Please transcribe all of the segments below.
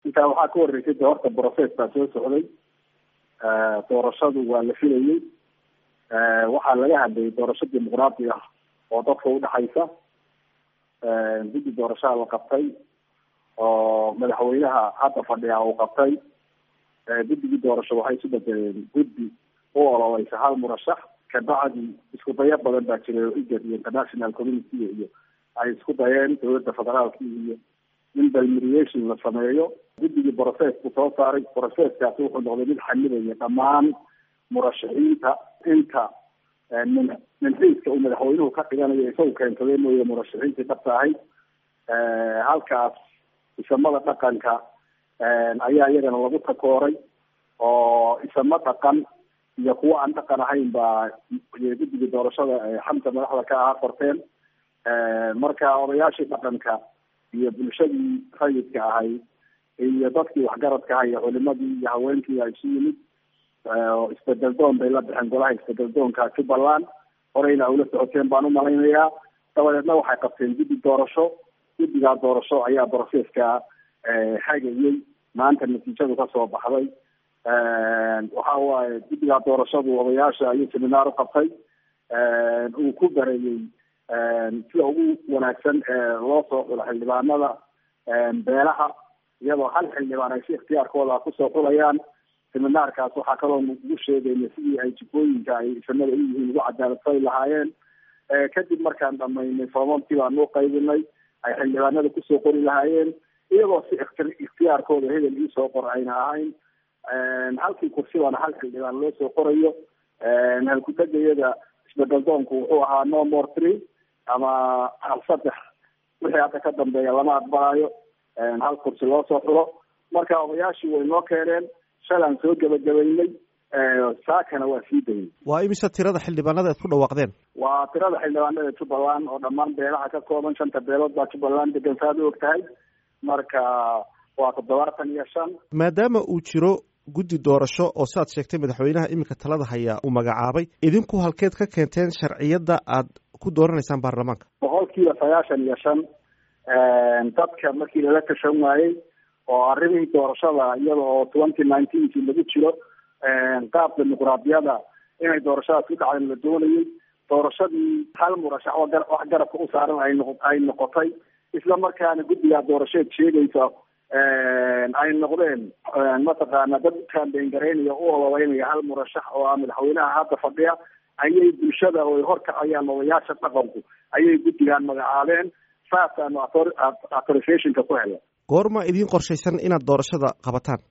intaa waxaa ka horeysay de horta process baa soo socday doorashadu waa la filayey waxaa laga hadlayay doorasho dimuqraadi ah oo dadka udhexaysa guddi doorashaha la qabtay oo madaxweynaha hadda fadhiya uu qabtay guddigii doorasho waxay isu bedeleen guddi u ololeysa hal murashax kabacdi isku dayo badan baa jiray oo igad iyo international community iyo ay isku dayeen dowladda federaalki iyo in balmeriation la sameeyo guddigii process buu soo saaray processkaasi wuxuu noqday mid xamidaya dhammaan murashaxiinta inta min minxiiska uu madaxweynuhu ka dhiganayo isagu keensaday mooye murashaxiintii dhabta ahayd halkaas isamada dhaqanka ayaa iyagana lagu takooray oo isamo dhaqan iyo kuwo aan dhaqan ahayn baa guddigii doorashada xamsa madaxda ka ahaa qorteen marka odayaashii dhaqanka iyo bulshadii rayidka ahayd iyo dadkii waxgaradka aha iyo culimadii iyo haweenkii ay isu yimid isbedel doon bay la bixeen golaha isbedel doonka jubbaland horeyna ula socoteen baan umalaynayaa dabadeedna waxay qabteen guddi doorasho guddigaa doorasho ayaa broseska hagayey maanta natiijadu kasoo baxday waxa waaye guddigaa doorashadu odayaasha ayuu seminaar u qabtay uu ku bareeyey sida ugu wanaagsan loo soo xulo xildhibaanada beelaha iyadoo hal xildhibaan ay si ikhtiyaarkooda kusoo xulayaan seminaarkaas waxaa kaloo ugu sheegayna sidii ay jikooyinka ay isamada u yihiin ugu cadaaladfali lahaayeen kadib markaan dhamaynay foomamkii baan u qaybinay ay xildhibaanada kusoo qori lahaayeen iyagoo si ikhtiyaarkooda hebel iisoo qor ayna ahayn halkii kursibaana hal xildhibaan loo soo qorayo halkudegayada isbedel doonku wuxuu ahaa no more three ama hal saddex wixii hadda ka dambeeya lama aqbalayo hal kursi loo soo xulo marka odayaashii way noo keeneen shalaan soo gebagabaynay saakana waa sii dayay waa imise tirada xildhibaanada aad ku dhawaaqdeen waa tirada xildhibaanada jubbaland oo dhammaan beelaha ka kooban shanta beelood baa jubbaland degan saad u og tahay marka waa toddobaatan iyo shan maadaama uu jiro guddi doorasho oo siaad sheegtay madaxweynaha iminka talada hayaa uu magacaabay idinku halkeed ka keenteen sharciyadda aad ku dooranaysaan baarlamaanka boqol kiiba sagaashan iyo shan dadka markii lala tashan waayey oo arrimihii doorashada iyada oo twenty nineteenkii lagu jiro qaab dimuqraadiyada inay doorashadaas u dhacdan la doonayay doorashadii hal murashax wax garabka u saaran ay noq ay noqotay isla markaana guddigaa doorasheed sheegaysa ay noqdeen mataqaana dad kambeyn garaynaya u ololeynaya hal murashax oo ah madaxweynaha hadda fadhiya ayay bulshada oo ay horkacayaan odayaasha dhaqanku ayay guddigaan magacaabeen saasaanu authorizationka ku hela goorma idiin qorshaysan inaad doorashada qabataan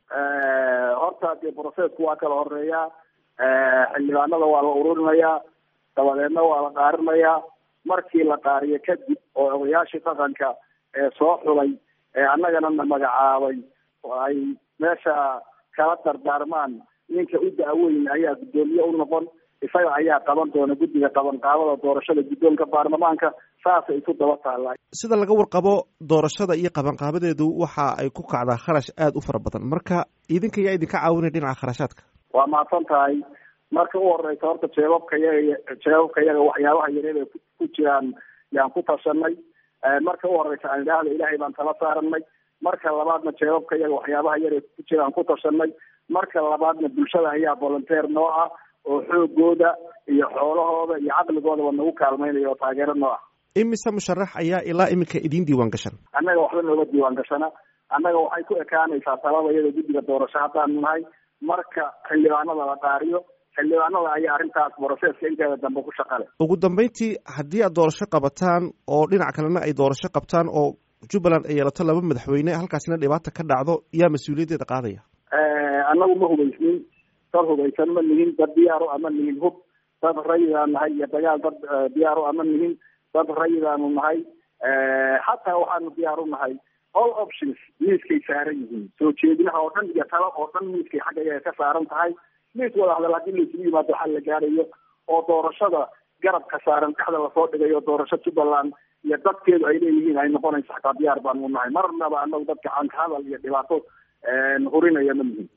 horta dee processku waa kala horeeyaa xildhibaanada waa la ururinayaa dabadeedna waa la qaarinayaa markii la qaariyo kadib oo odayaashii dhaqanka ee soo xulay ee annagana na magacaabay ay meesha kala dardaarmaan ninka u da-weyn ayaa guddoomiye u noqon isaga ayaa qaban doona guddiga qabanqaabada doorashada guddoonka baarlamaanka saasay isu daba taallaa sida laga warqabo doorashada iyo qabanqaabadeedu waxa ay ku kacdaa kharash aada u fara badan marka idinka yaa idinka caawinaya dhinaca kharashaadka waa mahadsan tahay marka u horeysa horta jeebabka yaga jeebabka yaga waxyaabaha yareed ay ku jiraan yaan ku tashanay marka u horeysa aan idhaahda ilaahay baan tala saaranay marka labaadna jeebabka yaga waxyaabaha yar ay ku jiraan ku tashanay marka labaadna bulshada ayaa volunteer noo ah oo xoogooda iyo xoolahooda iyo caqligoodaba nagu kaalmaynaya oo taageero noo ah imise musharax ayaa ilaa iminka idiin diiwaan gashan annaga waxba nooga diiwaan gashana annaga waxay ku ekaanaysaa talada iyada guddiga doorasho haddaanu nahay marka xildhibaanada la qaariyo xildhibaanada ayaa arrintaas broseska inteeda dambe ku shaqale ugu dambeyntii haddii aad doorasho qabataan oo dhinac kalena ay doorasho qabtaan oo jubbaland ay yeelato laba madaxweyne halkaasina dhibaata ka dhacdo yaa mas-uuliyaddeeda qaadaya annagu ma hubaysnin dad hubaysan ma nihin dad diyaaro ama nihin hub dad rayidaan nahay iyo dagaal dad diyaaro ama nihin dad rayidaanu nahay xataa waxaanu diyaar u nahay all options miiskay saaran yihiin soo jeedinaha oo dhan iyo talo oo dhan miiskay xagga ayaga ka saaran tahay miis wada hadal haddii laisugu yimaado xal la gaarayo oo doorashada garabka saaran dhexda lasoo dhigayo doorasho jubbaland iyo dadkeedu ay leeyihiin ay noqonayso xataa diyaar baanu nahay marnaba anagu dadka canka hadal iyo dhibaato hurinaya ma nihin